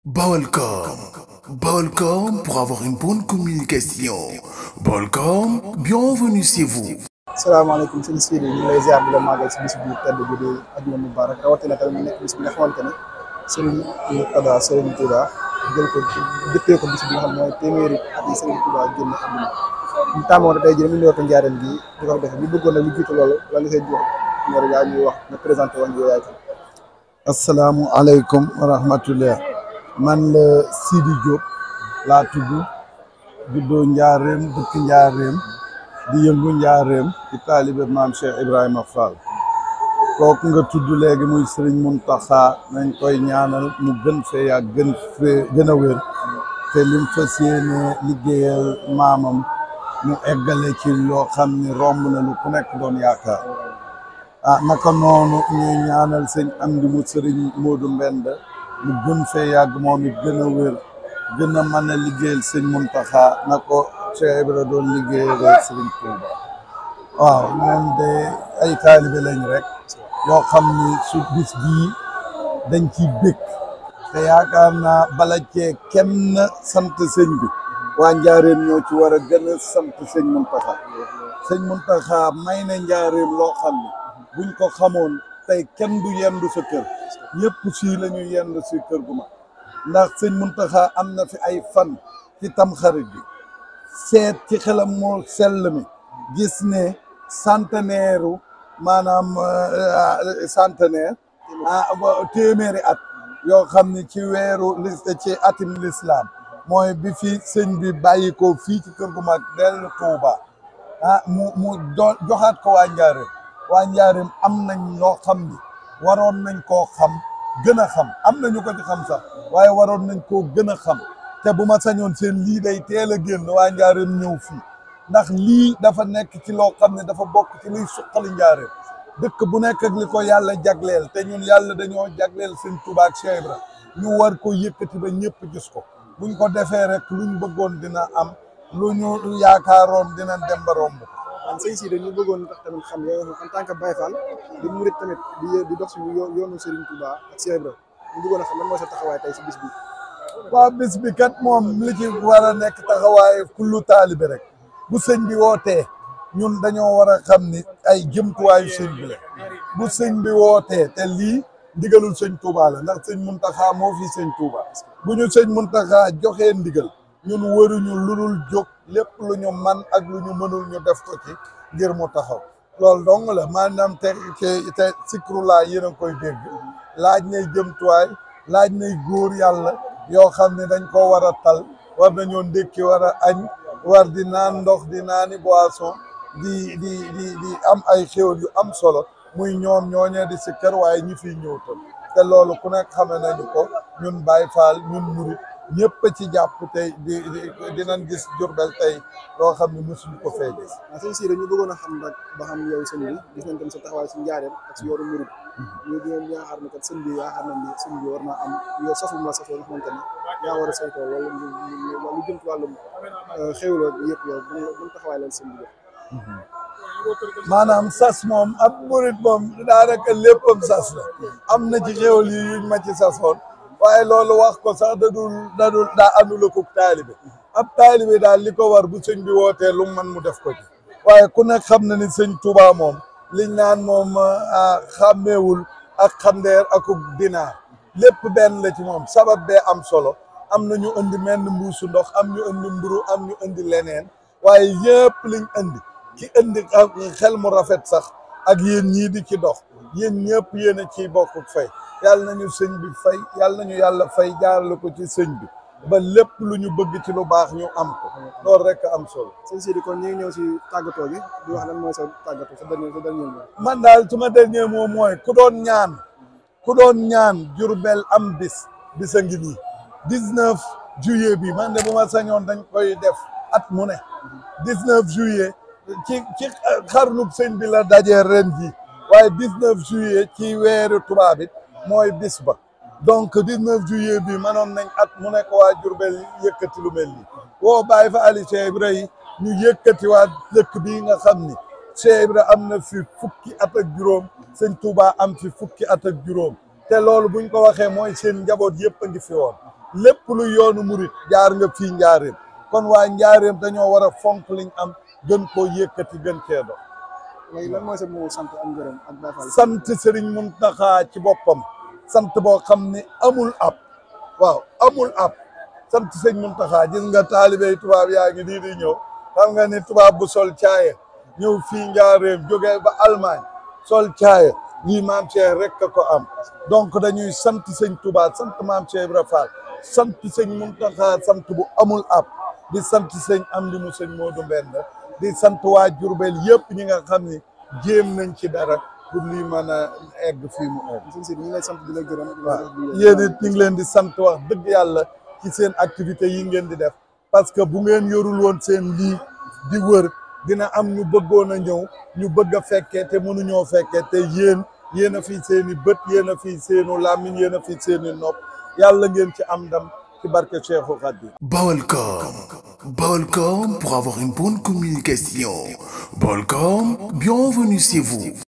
Balcom. Balcom pour avoir une bonne communication. Balcom, bienvenue chez vous. salaamaaleykum sëñ Sidi ñu ngi lay ziar di la màggal si bis bu tedd bi di ajuma mubarak rawatina tamit mu nekk bis bi nga xamante ne Serigne Mourtada Serigne Touba jël ko dëppee ko bis bi nga xam ne mooy téeméeri at yi Serigne Touba génn àdduna ñu tàmmoon tey jii ñu ñëw ko njaareen gi di ko def ñu bëggoon na lu jiitu loolu la nga koy jox ñor yaa ñuy wax nga présenté woon yow yaay kan asalaamualeykum wa rahmatullah man la Sidi Diop laa tudd juddoo njaareem dëkk njaareem di yëngu njaareem ci taalibe maam Cheikh Ibrahima Fall kooku nga tudd léegi muy Serigne Mountakha nañ koy ñaanal mu gën fee yàgg gën fee gën a wér te lim fas yéene liggéeyal maamam mu eggale ci loo xam ni romb na lu ku nekk doon yaakaar ah naka noonu ñuy ñaanal sëñ Amdi mu Serigne Modou Mbend mu gën fee yàgg moom it gën a wér gën a mën a liggéeyal sëñ Mountakha na ko Cheikh Ibra doon liggéeyal Serigne Touba waaw ñoom de ay taalibe lañ rek yoo xam ni su bis bii dañ ciy bëgg te yaakaar naa bala cee kenn sant sëñ bi waa njaareem ñoo ci war a gën a sant sëñ Mountakha sëñ Mountakha may na njaareem loo xam ne buñ ko xamoon tey kenn du yendu sa kër ñëpp fii la ñuy yendu si kër gu ma ndax sëñ Mountakha am na fi ay fan ci tamxarit bi seet ci xelam moo sell mi gis ne centenaire maanaam centenaire ah téeméeri at yoo xam ne ci weeru lis ci atim l'islam mooy bi fi sëñ bi bàyyi ko fii ci kër gu mag dellu Touba ah mu mu joxaat ko waa Njaareem waa Njaareem am nañ loo xam ni waroon nañ koo xam gën a xam am nañu ko ci xam sax waaye waroon nañ koo gën a xam te bu ma sañoon seen lii day teel a génn waa Njaareem ñëw fii ndax lii dafa nekk ci loo xam ne dafa bokk ci liy suqali Njaareem dëkk bu nekk ak li ko yàlla jagleel te ñun yàlla dañoo jagleel seen Tuubaa ak Cheikh Ibra ñu war ko yëkkati ba ñëpp gis ko buñ ko defee rek luñ bëggoon dina am lu ñu yaakaaroon dina dem ba romb man sëñ Sidi ñu bëggoon tax tamit xam yow en tant que Baye Fall di murit tamit di di dox si yoonu Serigne Touba ak Cheikh Ibra ñu bëggoon a xam lan mooy sa taxawaay tey si bis bi waaw bis bi kat moom li ci war a nekk taxawaay kullu taalibe rek bu sëñ bi wootee ñun dañoo war a xam ni ay jëmtuwaayu sëñ bi la bu sëñ bi wootee te lii ndigalul sëñ Touba la ndax sëñ Mountakha moo fi sëñ Touba bu ñu sëñ Mountakha joxee ndigal ñun waruñu lu dul jóg lépp lu ñu man ak lu ñu mënul ñu def ko ci ngir mu taxaw loolu dong la maanaam te te sikrulaa yéen a koy dégg laaj nay jëmtuwaay laaj nay góor yàlla yoo xam ne dañ ko war a tal war nañoo ndékki war a añ war di naan ndox di naani boisson di di di di am ay xéwal yu am solo muy ñoom ñooñee di si kër waaye ñi fiy ñëw tam te loolu ku nekk xame nañu ko ñun Baye Fall ñun murit ñëpp ci jàpp tey di dinañ gis Jurbel tey loo xam ne mosuñu ko fee gis. waaw sëñ Sidi ñu bëggoon a xam nag ba xam yow sëñ bi gis nañ tam sa taxawaay si njaareem ak si yoonu murit ñu di yaakaar ne kat sëñ bi yaakaar nañ ne sëñ bi war naa am yow safu ma safoo nga xamante ne yaa war a saytoo wala lu jëm ci wàllum xéwloo yëpp yow bu taxawaay leen sëñ bi maanaam sas moom ab murit moom daanaka léppam sas la am na ci xéwal yi yuñ ma ci sasoon waaye loolu wax ko sax dadul dadul daa àndula ko taalibe ab taalibe daal li ko war bu sëñ bi wootee lu man mu def ko ci waaye ku nekk xam na ni sëñ Touba moom liñ naan moom xàmmeewul ak xandeer ak dinaar lépp benn la ci moom sabab bee am solo am na ñu indi menn mbuusu ndox am ñu indi mburu am ñu indi leneen waaye yëpp liñ indi ki indi xel mu rafet sax ak yéen ñii di ci dox yéen ñëpp yéen a ciy bokk fay yàlla nañu sëñ bi fay yàlla nañu yàlla fay jaarale ko ci sëñ bi ba lépp lu ñu bëgg ci lu baax ñu am ko loolu rek am solo. sëñ Sidi kon ñu ngi ñëw si tàggatoo gi di wax lan mooy sa tàggatoo sa dernier sa dernier mot. man daal su ma dernier mot mooy ku doon ñaan ku doon ñaan Jurbel am bis bisa ngi nii 19 juillet bi man de bu ma sañoon dañ koy def at mu ne 19 juillet ci ci xarnub sëñ bi la dajee ren ji waaye 19 juillet ci weeru tubaab it mooy bis ba donc 19 juillet bi manoon nañ at mu nekk waa Jurbel yëkkati lu mel nii woo bàyyi fa Ali Cheikh Ibra yi ñu yëkkati waa dëkk bii nga xam ni Cheikh Ibra am na fi fukki at ak juróom sëñ Touba am fi fukki at ak juróom te loolu buñ ko waxee mooy seen njaboot yëpp a ngi fi woon lépp lu yoonu murit jaar nga fii njaareem kon waa njaareem dañoo war a fonk liñ am gën koo yëkkati gën cee dox léegi lan mooy sa moo sant ak ngërëm ak Baye Fall sant Serigne Mountakha ci boppam sant boo xam ne amul ab waaw amul ab sant sëñ Mountakha gis nga taalibey tubaab yaa ngi nii di ñëw xam nga ni tubaab bu sol caaya ñëw fii njaareem jógee ba Allemagne sol caaya lii maam Cheikh rek a ko am donc dañuy sant sëñ Touba sant maam Cheikh Ibra Fall sant sëñ Mountakha sant bu amul ab di sant sëñ Amdi mu sëñ Modou Mbend di sant waa Jurbel yëpp ñi nga xam ni jéem nañ ci dara pour lii mën a egg fii mu egg sëñ Sidi ñu ngi lay sant di la gërëm di la waaw wax di- yéen it ñu ngi leen di sant wax dëgg yàlla ci seen activité yi ngeen di def parce que bu ngeen yorul woon seen lii di wër dina am ñu bëggoon a ñëw ñu bëgg a fekkee te mënuñoo fekkee te yéen yéen a fi seen i bët yéen a fi seenu làmmiñ yéen a fi seen i nopp yàlla ngeen ci am ndam ci barke Cheikhul Khadim Balcom. Balcom pour avoir une bonne communication. Balcom, bienvenue chez vous.